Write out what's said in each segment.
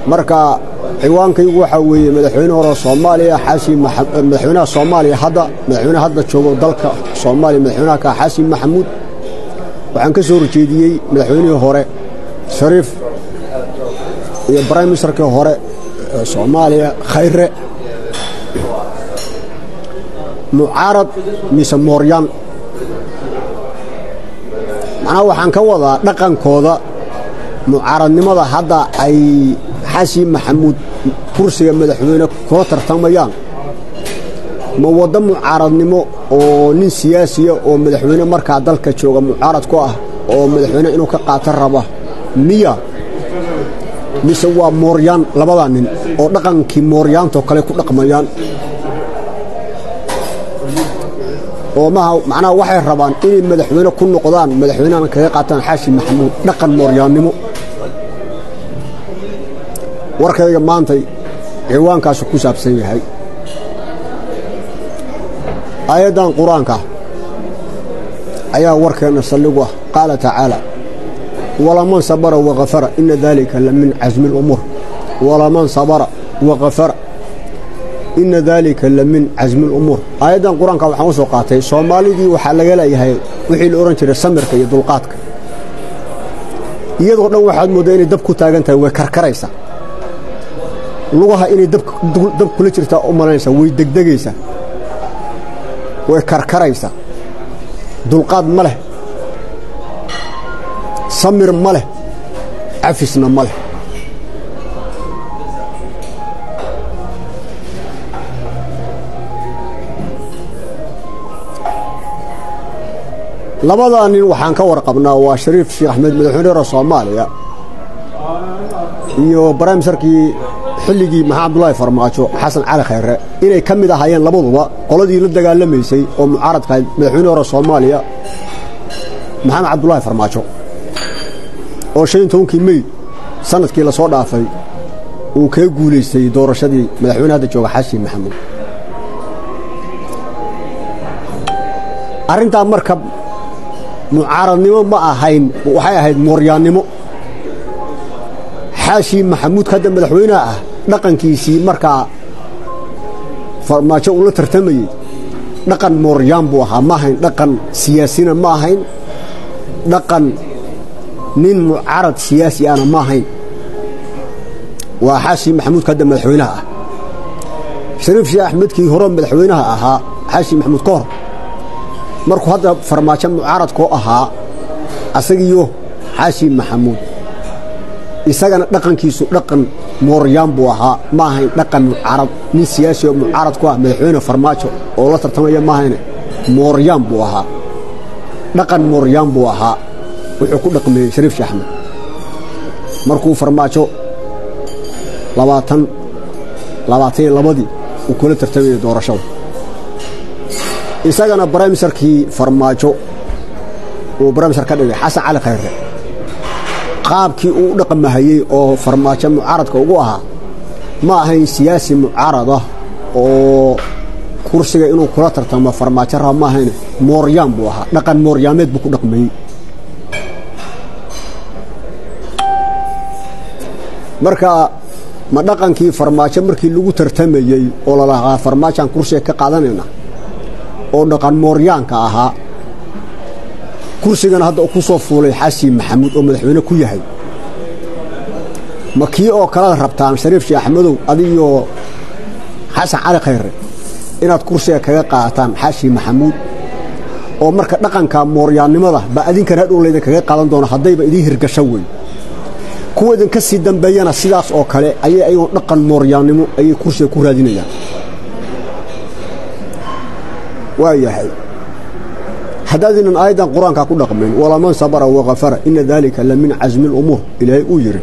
marka ciwaankaygu waxaa weeye madaxweyne hore soomaaliya xaashi madaxweynaha soomaaliya hadda madaxweynaha hadda joogo dalka soomaaliya madaxweynaha ka xaasin maxamuud waxaan ka soo horjeediyey madaxweynihii hore shariif iyo brime ministerkii hore ee soomaaliya khayre mucaarad mise mooryaan macnaha waxaan ka wadaa dhaqankooda mucaaradnimada hadda ay xasin maxamuud kursiga madaxweyne kula tartamayaan ma waddo mucaaradnimo oo nin siyaasiya oo madaxweyne markaa dalka jooga mucaarad ku ah oo madaxweyne inuu ka qaato raba miya mise waa mooryaan labadaa nin oo dhaqankii mooryaantoo kale ku dhaqmayaan oo maha macnaha waxay rabaan inay madaxweyne ku noqdaan madaxweynehana kaga qaataan xaashi maxamuud dhaqan mooryaannimo warkayga maantay ciwaankaasu ku saabsan yahay aayaddan qur-aanka ayaa warkeenna saldhigu ah qaala tacaala walaman sabara wakafara ina dalika la min casmi اlumuur walaman sabara wakafara ina daalika la min casmi اlumuur aayaddan qur-aanka waxaan u soo qaatay soomaalidii waxaa laga leeyahay wixii la odhan jiray samirka iyo dulqaadka iyadoo dhan waxaad mooddaa inay dab ku taagan tahay way karkaraysaa lugaha inay dab kula jirtaa u malaynaysaa way degdegaysaa way karkaraysaa dulqaad ma leh samir ma leh cafisna ma leh labadaa nin waxaan ka warqabnaa waa shariif sheekh axmed madaxweyne hore soomaaliya iyo baraaministarkii xilligii maxamed abdullaahi farmaajo xasan cali khayre inay ka mid ahaayeen labaduba qoladii la dagaalamaysay oo mucaaradka ahayd madaxweyne hore soomaaliya maxamed cabdullaahi farmaajo oo shan iyo tobankii mey sanadkii la soo dhaafay uu kaga guulaystay doorashadii madaxweyne hadda jooga xasin maxamuud arrintaa marka mucaaradnimo ma ahayn waxay ahayd mooryaannimo xaashi maxamuudka hadda madaxweyneha ah dhaqankiisii markaa farmaajo uu la tartamayey dhaqan mooryaan buu ahaa ma ahayn dhaqan siyaasina ma ahayn dhaqan nin mucaarad siyaasi ahna ma ahayn waa xaashi maxamuudka hadda madaxweynaha ah shariif sheekh axmedkii hore madaxweynaha ahaa xaashi maxamuud ka hor markuu hadda farmaajo mucaaradkoo ahaa asagiyo xaashi maxamuud isagana dhaqankiisu dhaqan mooryaan buu ahaa ma ahayn dhaqan mucaarad nin siyaasi oo mucaarad ku ah madaxweyne farmaajo oo la tartamaya ma ahayne mooryaan buu ahaa dhaqan mooryaan buu ahaa wuxuu ku dhaqmeeyey shariif sheekh axmed markuu farmaajo labaatan labaatan iyo labadii uu kula tartamayay doorashada isagana braimisarkii farmaajo uu braimisar ka dhigay xasan cali khayre qaabkii uu u dhaqmahayey oo farmaajo mucaaradka ugu ahaa ma ahayn siyaasi mucaarad ah oo kursiga inuu kula tartamo farmaajo raba ma ahayn mooryaan buu ahaa dhaqan mooryaameed buu ku dhaqmayey marka ma dhaqankii farmaajo markii lagu tartamayey oo lalahaa farmaajaan kursiga ka qaadanayna oo dhaqan mooryaanka ahaa kursigana hadda ku soo fuulay xasin maxamuud oo madaxweyne ku yahay ma kii oo kaleda rabtaan shariif sheekh axmedow adiyo xasan cali khayre inaad kursiga kaga qaataan xasin maxamuud oo marka dhaqanka mooryaannimada ba adinkan hadhow laydin kaga qaadan doono haddayba idiin hirgasho wey kuwa idinka sii dambeeyana sidaas oo kale ayay ayagoo dhaqan mooryaannimo ayay kursiga ku raadinayaan waa yahay haddaadinan aayaddan qur-aankaa ku dhaqmayn walaman sabara wakafara ina daalika la min casmi اlumuur ilaahay uu yidhi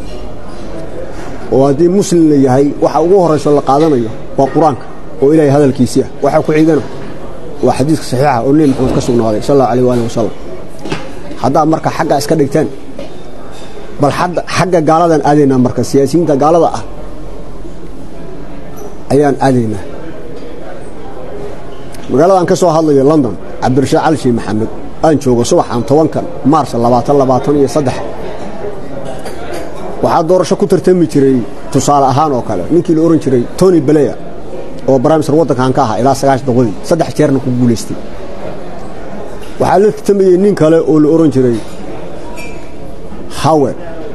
oo haddii muslim la yahay waxa ugu horrayso la qaadanayo waa qur-aanka oo ilaahay hadalkiisii ah waxaa ku xigana waa xadiiska saxiixa oo nebi maxamed ka sugnaaday sal allahu alيh waalih wasalam haddaad marka xaggaa iska dhigteen bal xagga gaaladan aadaynaa marka siyaasiyiinta gaalada ah ayaan aadaynaa magaaladaan ka soo hadlayo london cabdirashaad cali shii maxamed aan joogo subaxan tobankan maars labaatan labaatan iyo saddex waxaa doorasho ku tartami jiray tusaale ahaan oo kale ninkii la ohan jiray tony baleya oo brimister waddankan ka ahaa ilaa sagaash doqodii saddex jeerna ku guulaystay waxaa la tartamayey nin kale oo la ohan jiray hawed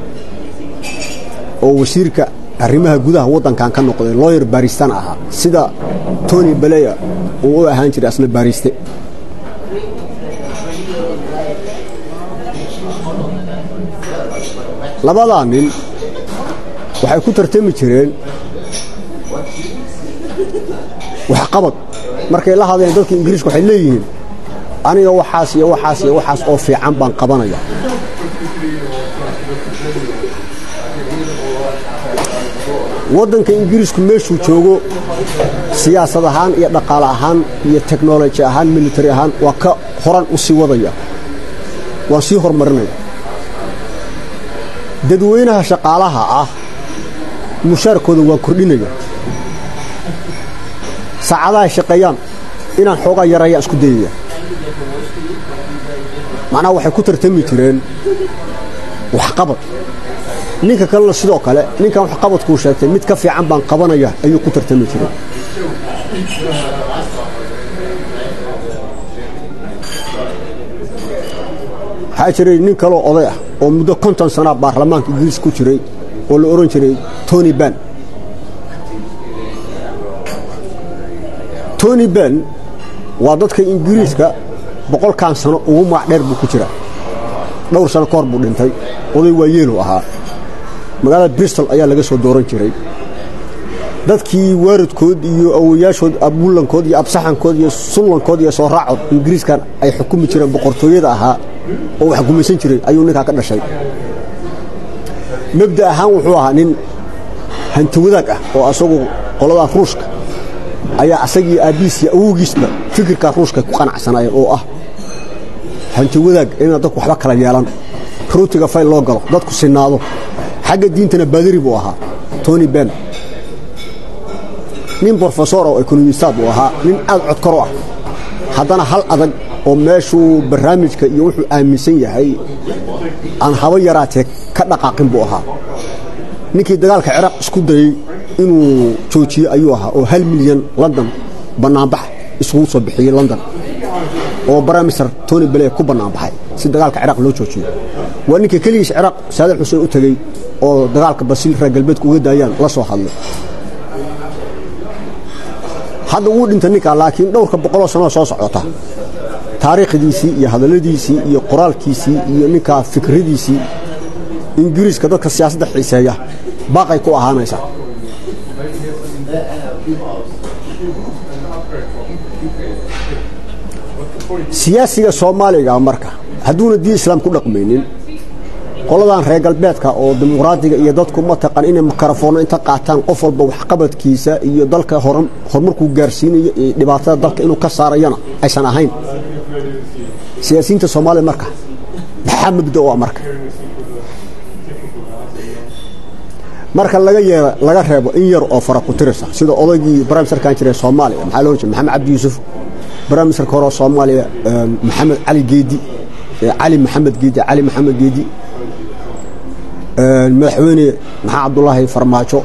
oo wasiirka arrimaha gudaha waddankan ka noqday looyer baristan ahaa sida tony baleya uu u ahaan jiray asna baariste labadaa nin waxay ku tartami jireen waxqabad markay la hadleen dadka ingiriiska waxay leeyihiin aniga waxaas iyo waxaas iyo waxaas oo fiican baan qabanaya waddanka ingiriisku meeshuu joogo siyaasad ahaan iyo dhaqaale ahaan iyo teknoloji ahaan militari ahaan waa ka horan u sii wadaya waan sii horumarinaya dadweynaha shaqaalaha ah mushaarkooda waan kordhinaya saacadahay shaqeeyaan inaan xoogaa yarayaan isku dayaya macnaha waxay ku tartami jireen waxqabad ninka kalena sidoo kale ninkan waxqabadkuu sheegtay mid ka fiican baan qabanaya ayuu ku tartami jiray waxaa jiray nin kaloo oday ah oo muddo konton sanaa baarlamaanka ingiriis ku jiray oo la odhan jiray tony ban tony ban waa dadka ingiriiska boqolkan sano ugu magac dheer buu ku jira dhowr sano ka hor buu dhintay oday waa yeelu ahaa magaalada bristol ayaa laga soo dooran jiray dadkii waaridkood iyo awoyaashood abuulankood iyo absaxankood iyo sullankood iyo soo raacood ingiriiskan ay xukumi jireen boqortooyada ahaa oo wax gumaysan jiray ayuu ninkaa ka dhashay mabda ahaan wuxuu ahaa nin hanti wadaag ah oo asagu qoladan ruushka ayaa asagii aabbiis iyo awowgiisba fikirkaa ruushka ku qanacsanaayeen oo ah hanti wadaag inaan dadku waxba kala yeelan ruutiga fayl loo galo dadku sinaado xagga diintana baadiri buu ahaa tony ben nin brofesor oo ekonomistaad uu ahaa nin aad codkaro ah haddana hal adag oo meeshuu barnaamijka iyo wuxuu aaminsan yahay aan haba yaraatee ka dhaqaaqin buu ahaa ninkii dagaalka ciraaq isku dayey inuu joojiyo ayuu ahaa oo hal milyan london bannaanbax isugu soo bixiyey london oo brimister tony bale ku bannaanbaxay si dagaalka ciraaq loo joojiyo waa ninka keligiis ciraaq saadax xuseen u tegey oo dagaalka basiil reer galbeedka uga daayaan la soo hadlay hadda wuu dhintay ninkaa laakiin dhowrka boqoloo sanoo soo socota taariikhdiisii iyo hadalladiisii iyo qoraalkiisii iyo ninkaa fikradiisii ingiriiska dadka siyaasadda xiiseeya baaqay ku ahaanaysaa siyaasiga soomaaliga marka hadduuna diin islaam ku dhaqmaynin qoladan reer galbeedka oo dimuqraadiga iyo dadku mataqan inay mikrofoonno inta qaataan qof walba waxqabadkiisa iyo dalka horumarkuu gaarsiinayo iyo dhibaatada dalka inuu ka saarayana aysan ahayn siyaasiyiinta soomaaliya marka maxaa mabda u ah marka marka laga yeera laga reebo in yar oo fara ku tirisa sida odaygii brimisterkan jiray soomaaliya maxaa loo jeeda maxamed cabdi yuusuf brimisterka hore soomaaliya maxamed cali geedi cali maxamed geedi cali maxamed geedi madaxweyne maxaa cabdulaahi farmaajo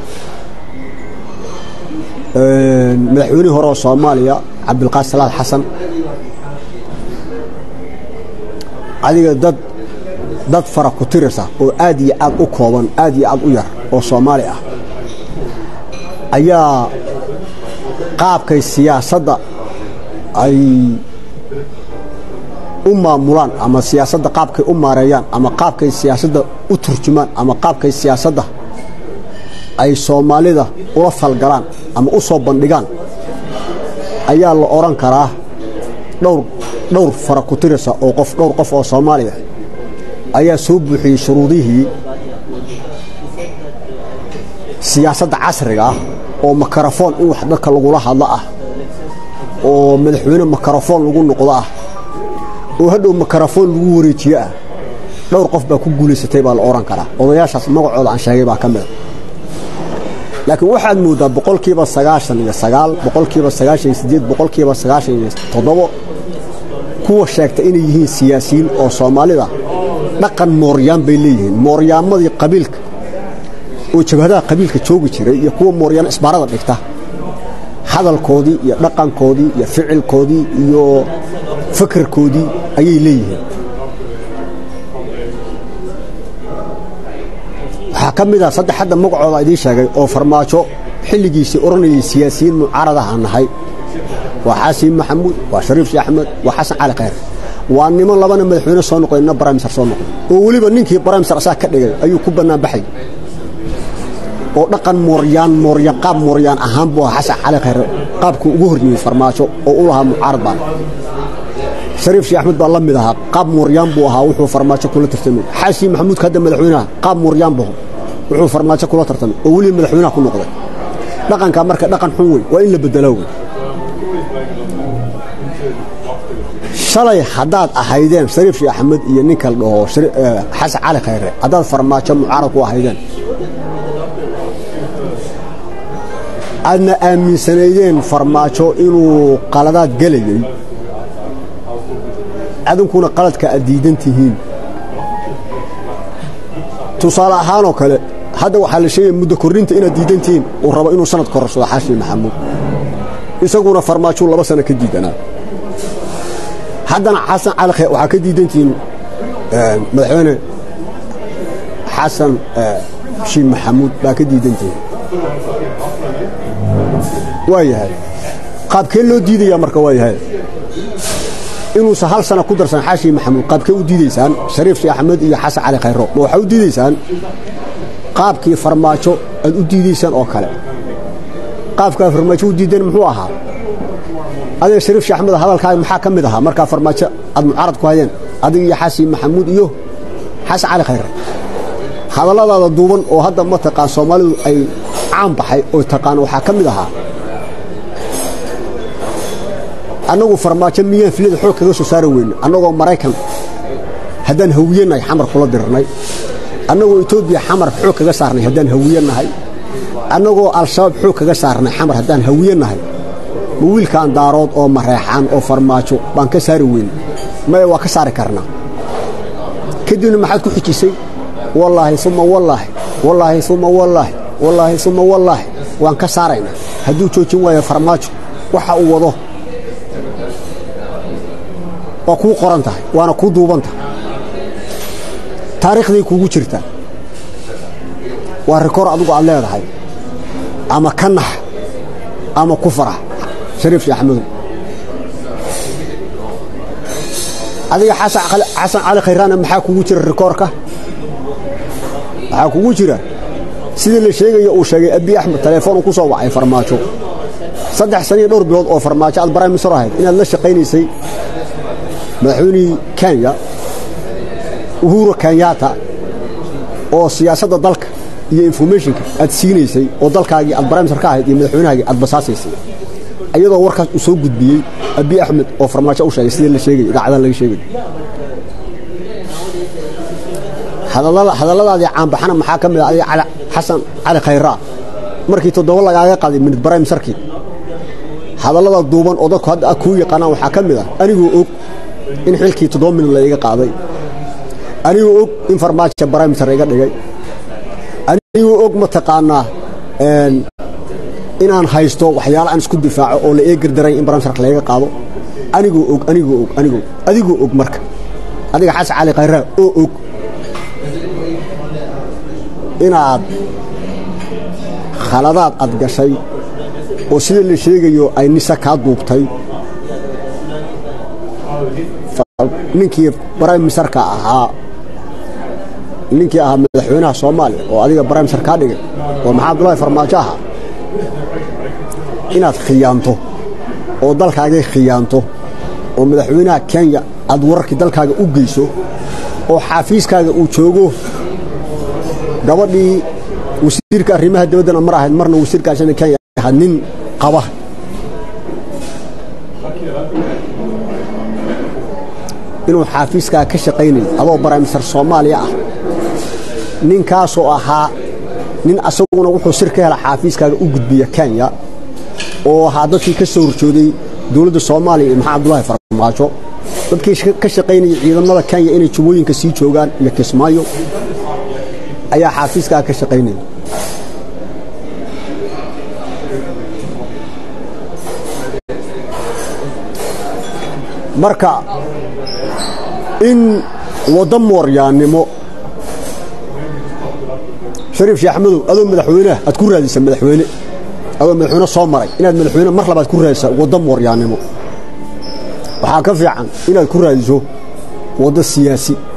madaxweynihii hore oo soomaaliya cabdilqaas salaad xasan adiga dad dad fara ku tirisa oo aad iyo aad u kooban aad iyo aad u yar oo soomaali ah ayaa qaabkay siyaasadda ay u maamulaan ama siyaasadda qaabkay u maareeyaan ama qaabkay siyaasadda u turjumaan ama qaabkay siyaasadda ay soomaalida ula falgalaan ama u soo bandhigaan ayaa la odhan karaa dhowr dhowr fara ku tirisa oo qof dhowr qof oo soomaaliya ayaa soo buuxiyey shuruudihii siyaasadda casriga ah oo makarafoon in wax dadka lagula hadlo ah oo madaxweyne makarafoon lagu noqdo ah oo hadhow makarafoon lagu wareejiye ah dhowr qof baa ku guulaysatay baa la odhan karaa odayaashaas magacooda aan sheegay baa ka mida laakiin waxaad mooddaa boqolkiiba sagaashan iyo sagaal boqolkiiba sagaashan iyo siddeed boqolkiiba sagaashan iyo toddobo kuwa sheegta inay yihiin siyaasiyiin oo soomaalida dhaqan mooryaan bay leeyihiin mooryaamadii qabiilka oo jabhadaha qabiilka joogi jiray iyo kuwa mooryaan isbaarada dhigta hadalkoodii iyo dhaqankoodii iyo ficilkoodii iyo fakarkoodii ayay leeyihiin waxaa ka mid ah saddex hadda magacooda idiin sheegay oo farmaajo xilligiisii odhanayay siyaasiyiin mucaaradaha nahay waa xaasin maxamuud waa shariif sheekh axmed waa xasan cali khayr waa niman labana madaxweyne soo noqday nina baramisar soo noqday oo weliba ninkii baramisar asaa ka dhigay ayuu ku bannaan baxay oo dhaqan mooryaan mooryaan qaab mooryaan ahaan buu ahaa xasan cali khayre qaabkuu ugu horyeeyey farmaajo oo u lahaa mucaarad baan shariif sheekh axmed baa la mid ahaa qaab mooryaan buu ahaa wuxuu farmaajo kula tartamay xaasin maxamuudka hadda madaxweynaha qaab mooryaan buu wuxuu farmaajo kula tartamay oo weliba madaxweynaha ku noqday dhaqankaa marka dhaqan xun wey waa in la bedelo wey shalay haddaad ahaydeen shariif sheekh axmed iyo ninka la dhaho xasan cali khayre haddaad farmaajo mucaarad ku ahaydeen aadna aaminsanaydeen farmaajo inuu qaladaad gelayey adinkuna qaladka aad diidan tihiin tusaale ahaanoo kale hadda waxaa la sheegaya muddo korrinta inaad diidan tihiin uu rabo inuu sanad korarsado xaashi maxamuud isaguna farmaajuu laba sano ka diidanaa haddana xasan cali khayr waxaa ka diidan tihiin madaxweyne xasan shiin maxamuud baa ka diidan tihiin waa yahay qaabkee loo diidayaa marka waa yahay inuusan hal sana ku darsan xaashi maxamuud qaabkee u diidaysaan shariif sheekh axmed iyo xasan cali khayro ma waxaa u diidaysaan qaabkii farmaajo aad u diidaysaan oo kale qaabkaa farmaajo u diideen muxuu ahaa adiga shariif sheekh axmed hadalkaaga maxaa ka mid ahaa markaa farmaajo aad mucaarad ku hayeen adiga iyo xaashi maxamuud iyo xasan cali khayre hadalladaada duuban oo hadda ma taqaan soomaalidu ay caan baxay oo taqaan waxaa ka mid ahaa annagu farmaajo miyaan filada xoog kaga soo saari weyne annagoo maraykan haddaan hawiyannahay xamar kula dirnay annagoo etoobiya xamar xoog kaga saarnay haddaan hawiyannahay annagoo al-shabaab xoog kaga saarnay xamar haddaan hawiyannahay ma wiilkaan daarood oo mareexaan oo farmaajo baan ka saari weyne maya waa ka saari karnaa kadibna maxaad ku xijisay wallaahi uma wallaahi wallaahi uma wallaahi wallaahi uma wallaahi waan ka saaraynaa hadduu joojin waayo farmaajo waxa uu wado waa kuu qoran tahay waana kuu duuban tahay taariikhday kuugu jirtaa waa rikoor adigu aad leedahay ama ka nax ama ku farax shariif sheekh axmedow adiga xasan cali khayraana maxaa kugu jira rikoorka waxaa kugu jira sidii la sheegayo uu sheegay abi axmed telefoon ku soo wacay farmaajo saddex saniyo dhowr bilood oo farmaajo aad baraym misr ahayd inaad la shaqaynaysay madaxweynihii kenya uhuro kenyatta oo siyaasadda dalka iyo informationka aad siinaysay oo dalkaagii aad baramisar ka ahayd iyo madaxweynahaagii aad basaasaysay iyadoo warkaas uu soo gudbiyey abi axmed oo farmaajo u sheegay sidii la sheegay idaacadaha laga sheegay hadalladaadii caanbaxana maxaa ka mid a adiga xasan cali khayraa markii toddoba lagaaga qaaday minid baramisarkii hadallada duuban oo dadku hadda kuu yaqaanaan waxaa ka mid ah anigoo og in xilkii toddoba minid layga qaaday anigoo og in farmaajo baramisar iga dhigay anigoo og mataqaanaa inaan haysto waxyaala aan isku difaaco oo la eegardarayn in baramisarka layga qaado anigoo og anigoo og anigoo adigoo og marka adiga xasan cali khayraa oo og inaad khaladaad ad gashay oo sida la sheegayo ay nisa kaa duubtay ninkii baramisarka ahaa ninkii ahaa madaxweynaha soomaaliya oo adiga baramisar kaa dhigay oo maxaa abdullahi farmaajo ahaa inaad khiyaanto oo dalkaagay khiyaanto oo madaxweynaha kenya aad wararkii dalkaaga u geyso oo xaafiiskaaga uu joogo gabadhii wasiirka arrimaha dabaddana mar ahayd marna wasiirkaasina kenya ahaa nin qaba inuu xaafiiskaa ka shaqaynayo adoo baramisar soomaaliya ah ninkaasoo ahaa nin asaguna wuxuu sir ka hela xaafiiskaaga u gudbiya kenya oo ahaa dadkii ka soo horjooday dowladda soomaaliya iyo maxaa abdullaahi farmaajo dadkii ka shaqaynaya ciidamada kenya inay jubooyinka sii joogaan iyo kismaayo ayaa xaafiiskaa ka shaqaynaya marka in waddo mooryaannimo shariif sheekh axmedow adoo madaxweyneah aad ku raadisa madaxweyne adoo madaxweyne soo maray inaad madaxweyne mar labaad ku raadisa waddo mooryaannimo waxaa ka fiican inaad ku raadiso waddo siyaasi